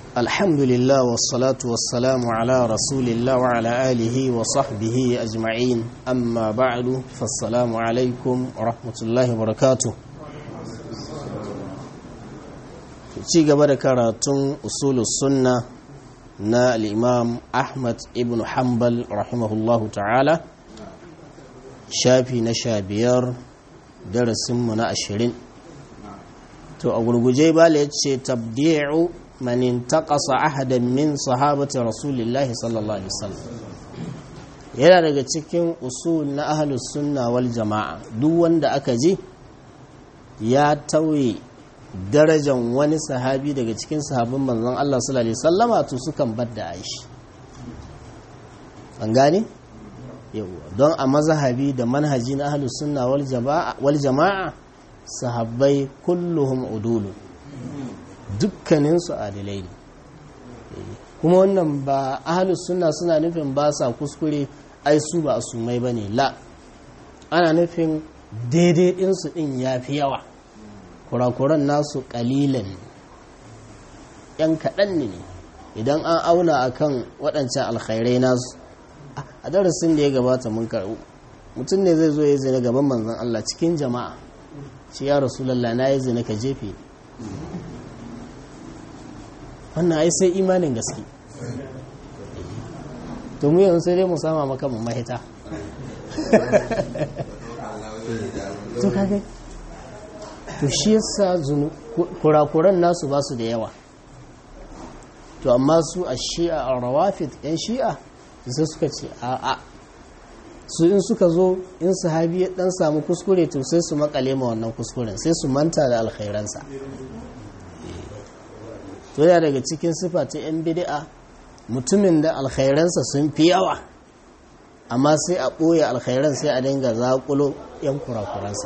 الحمد لله والصلاة والسلام على رسول الله وعلى آله وصحبه أجمعين أما بعد فالسلام عليكم ورحمة الله وبركاته ci gaba da karatun usulus sunna na al'imam ahmad ibn hanbal rahimahullahu ta'ala shafi na sha biyar darasinmu na ashirin to a gurguje bala ya ce tabdi'u man intaqasa ahadan min sahabati rasulillahi sallallahu alaihi wasallam yana daga cikin usul na ahlus sunna wal jama'a duk wanda aka ji ya tauye darajan wani sahabi daga cikin sahabin manzon Allah sallallahu alaihi wasallama to sukan badda aishi an gane yawa don a mazhabi da manhaji na ahlus sunna wal jama'a wal jama'a sahabbai kulluhum udulu dukkanin su adilai ne kuma wannan ba ahlus sunna suna nufin ba sa kuskure ai su ba asumai bane la ana nufin daidai din su din yafi yawa kurakuran nasu kalilan yan kaɗan ne idan an auna akan waɗancan alkhairai nasu a darasin da ya gabata mun karɓu mutum ne zai zo ya zina gaban manzon Allah cikin jama'a shi ya rasulallah na yi zina ka jefe wannan ai sai imanin gaske to mu yanzu sai dai mu sama maka mu mahita to kage to shi yasa kurakuran nasu ba su da yawa to amma su a shi'a a rawafit yan shi'a sai suka ce a'a su in suka zo in sahabi ya dan samu kuskure to sai su makale ma wannan kuskuren sai su manta da alkhairansa to ya daga cikin sifa ta yan bid'a mutumin da alkhairansa sun fi yawa amma sai a ɓoye alkhairan sai a dinga zaƙulo yan kurakuransa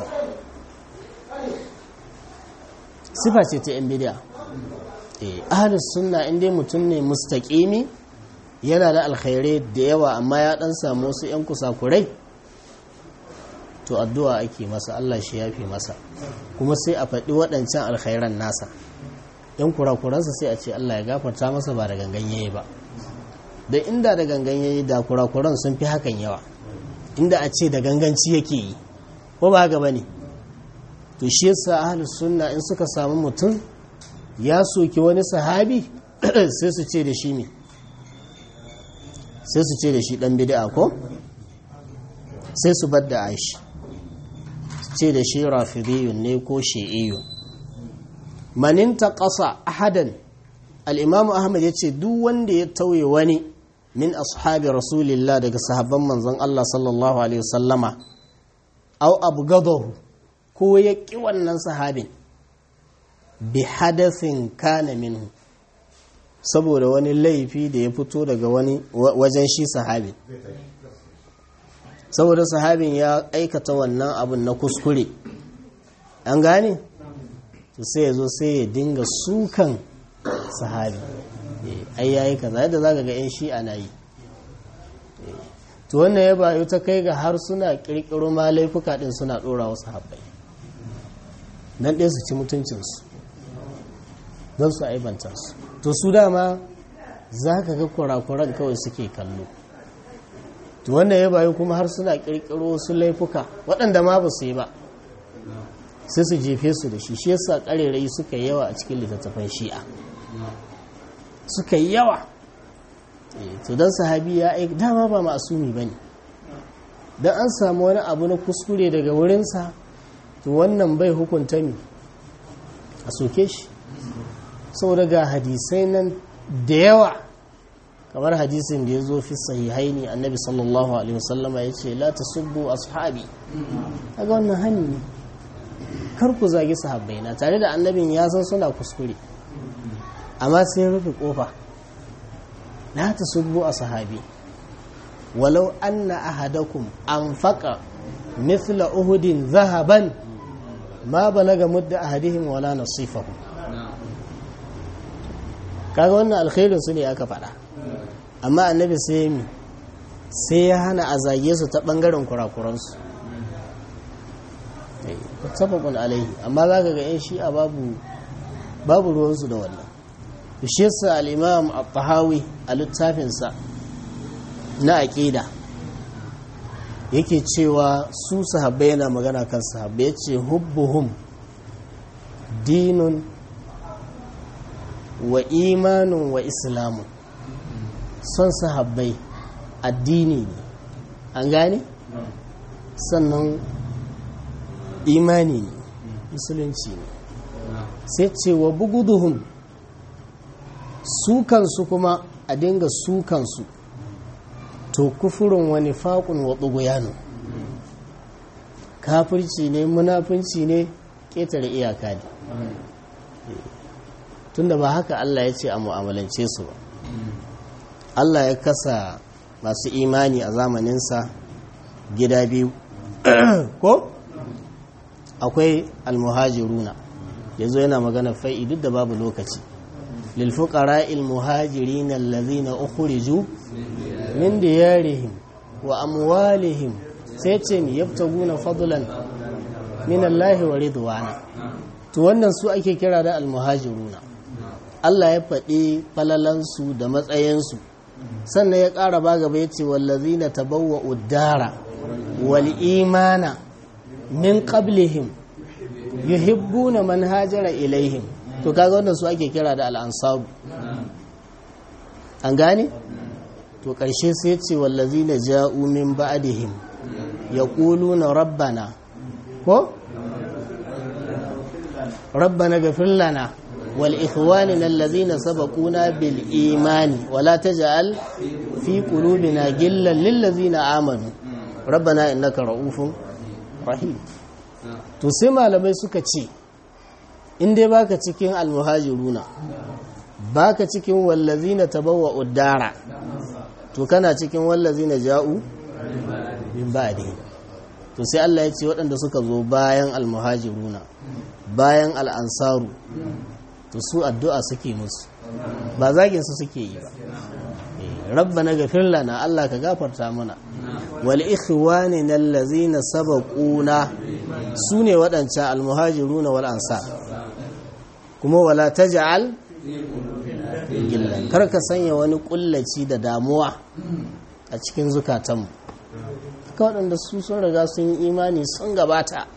sifa ce ta yan bid'a ahlus sunna in dai mutum ne mustaqimi yana da alkhairai da yawa amma ya dan samu wasu yan kusakurai to addu'a ake masa Allah shi yafi masa kuma sai a faɗi waɗancan alkhairan nasa yan kurakuransa sai a ce Allah ya gafarta masa ba da gangan yayi ba da inda da gangan yayi da kurakuran sun fi hakan yawa inda a ce da ganganci yake yi ko ba haka bane to shi yasa ahlus sunna in suka samu mutum ya soki wani sahabi sai su ce da shi ne sai su ce da shi dan bid'a ko sai su bar da aishi su ce da shi rafidiyun ne ko shi'iyun manin ƙasa ahadan al-imamu ahmad ya ce duk wanda ya tauye wani min ashabi rasulillah daga sahabban manzon Allah sallallahu alaihi wasallama au abgadahu ko ya ƙi wannan sahabin bi hadasin kana minhu saboda wani laifi da ya fito daga wani wajen shi sahabin saboda sahabin ya aikata wannan abin na kuskure an gane to sai ya zo sai ya dinga sukan sahabi ai yayi kaza yadda zaka ga yan shi ana yi to wannan ya bayu ta kai ga har suna kirkiro ma laifuka din suna dora wasu habbai dan ɗaya su ci mutuncinsu don su aibanta su to su dama za ka ga kurakuran kawai suke kallo to wanda ya bayu kuma har suna kirkiro wasu laifuka waɗanda ma ba su yi ba sai su jefe su da shi shi yasa ƙarerai suka yawa a cikin littattafan shi'a suka yi yawa to don sahabi ya aiki dama ba ma'asumi ba ne don an samu wani abu na kuskure daga wurinsa to wannan bai hukunta mi a soke shi sau daga hadisai nan da yawa kamar hadisin da ya zo fi sahihai ne annabi sallallahu alaihi wasallama ya ce la tasubbu ashabi kaga wannan hani ne kar ku zagi sahabbai na tare da annabin ya san suna kuskure amma sai ya rufe kofa la tasubbu ashabi walau anna ahadakum anfaqa mithla uhudin zahaban ma balaga mudda ahadihim wala nasifahu kaga wannan alkhairin su ne aka faɗa amma annabi sai mi sai ya hana a zage su ta ɓangaren kurakuransu sabakun alaihi amma za ka ga yan shi'a babu babu ruwansu da wannan shi yasa al-imam at-tahawi a littafinsa na aqida yake cewa su sahabbai yana magana kan sahabbai yace hubbuhum dinun wa imanun wa islamun son sahabbai addini ne an gane sannan imani ne musulunci ne sai ce wa buguduhum sukansu kuma a dinga sukansu to kufurin wani faƙun wa ɓuguyanu kafirci ne munafunci ne ƙetare iyaka ne tunda ba haka Allah ya ce a mu'amalance su ba Allah ya kasa masu imani a zamaninsa gida biyu ko akwai almuhajiruna ya zo yana magana fai'i duk da babu lokaci lilfuƙara ilmuhajirin allazina ukhriju min diyarihim wa amwalihim sai ce mi yabtaguna fadlan min Allah wa ridwana to wannan su ake kira da almuhajiruna Allah ya faɗi falalansu da matsayinsu sannan ya ƙara ba gaba ya ce wallazina tabawwa uddara wal imana min qablihim yuhibbuna man hajara ilaihim to kaga wannan su ake kira da al'ansabu an gane to ƙarshe sai ya ce wallazina ja'u min ba'dihim yaquluna rabbana ko rabbana ghfir lana ولإخواننا الذين سبقونا بالإيمان ولا تجعل في قلوبنا جلا للذين آمنوا ربنا إنك رؤوف رحيم to sai malamai suka ce in dai baka cikin almuhajiruna baka cikin wallazina tabawwa uddara to kana cikin wallazina ja'u min ba'di to sai Allah ya ce waɗanda suka zo bayan almuhajiruna bayan al'ansaru to su addu'a suke musu ba zagin su suke yi ba rabbana gafir lana Allah ka gafarta mana wal ikhwanina allazina sabaquna sune waɗancan almuhajiruna wal ansar kuma wala taj'al gillan kar ka sanya wani kullaci da damuwa a cikin zukatanmu ka waɗanda su sun riga sun yi imani sun gabata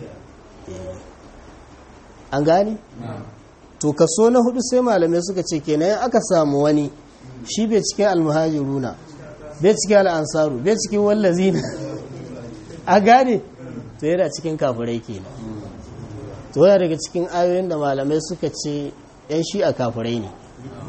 an gane? to kaso na hudu sai malamai suka ce kenan aka samu wani shi bai cikin almuhajiruna bai cikin al'ansaru bai cikin wallazina a gane to yana cikin kafirai kenan to yana daga cikin ayoyin da malamai suka ce yan shi a kafirai ne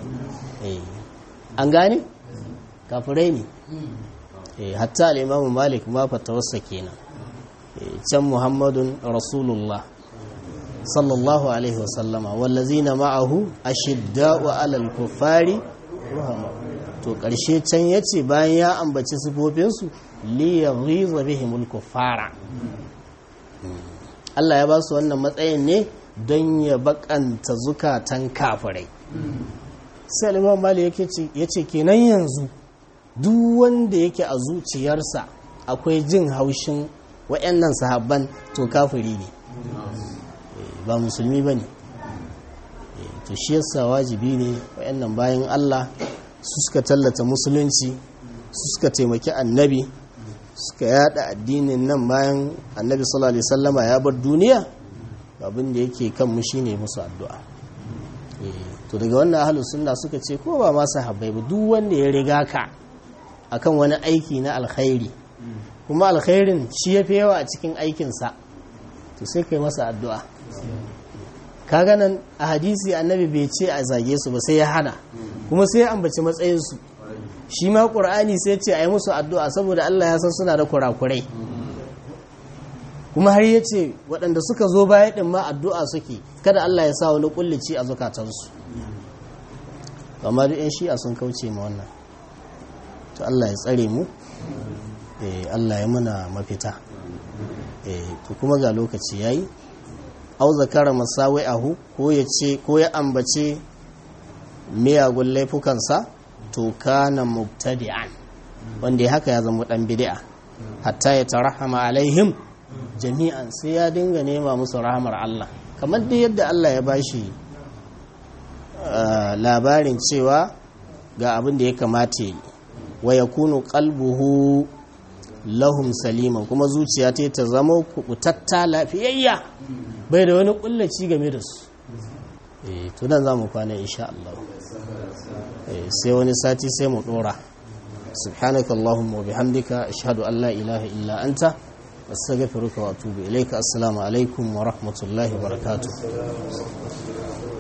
an gane kafirai ne hatta al'imamu malik ma fatawarsa kenan can muhammadun rasulullah sallallahu alaihi wasallama wallazina ma'ahu ashidda'u 'alal kuffari to karshe can yace bayan ya ambaci sifofin su li yaghiza bihimul kuffara Allah ya ba su wannan matsayin ne don ya bakanta zukatan kafirai sai al-Imam Malik yake yace kenan yanzu duk wanda yake a zuciyarsa akwai jin haushin wayannan sahabban to kafiri ne ba musulmi ba ne to shi yasa wajibi ne wayannan bayan Allah su suka tallata musulunci su suka taimaki annabi suka yada addinin nan bayan annabi sallallahu alaihi wasallama ya bar duniya abin da yake kan mu shine musu addu'a to daga wannan ahlus sunna suka ce ko ba ma sahabbai ba duk wanda ya riga ka akan wani aiki na alkhairi kuma alkhairin shi yafi yawa a cikin aikinsa to sai kai masa addu'a kaga nan a hadisi annabi bai ce a zage su ba sai ya hana kuma sai ya ambaci matsayinsu shi ma ƙur'ani sai ce a yi musu addu'a saboda Allah ya san suna da kurakurai kuma har ya ce waɗanda suka zo baya ɗin ma addu'a suke kada Allah ya sa wani ƙullici a zukatansu amma duk 'yan shi'a sun kauce ma wannan to Allah ya tsare mu Allah ya muna mafita to kuma ga lokaci yayi au zakara masawai ahu ko ya ce ko ya ambace miyagun laifukansa to kana mubtadi'an wanda ya haka ya zama dan bid'a hatta ya tarahama alaihim jami'an sai ya dinga nema musu rahamar Allah kamar da yadda Allah ya bashi labarin cewa ga abin da ya kamata yi wa ya kunu kalbuhu lahum saliman kuma zuciya ta ta zama kubutatta lafiyayya bai da wani kullaci game da su eh to nan zamu kwana insha Allah eh sai wani sati sai mu dora subhanaka allahumma wa bihamdika ashhadu an la ilaha illa anta astaghfiruka wa atubu ilayka assalamu alaikum wa rahmatullahi wa barakatuh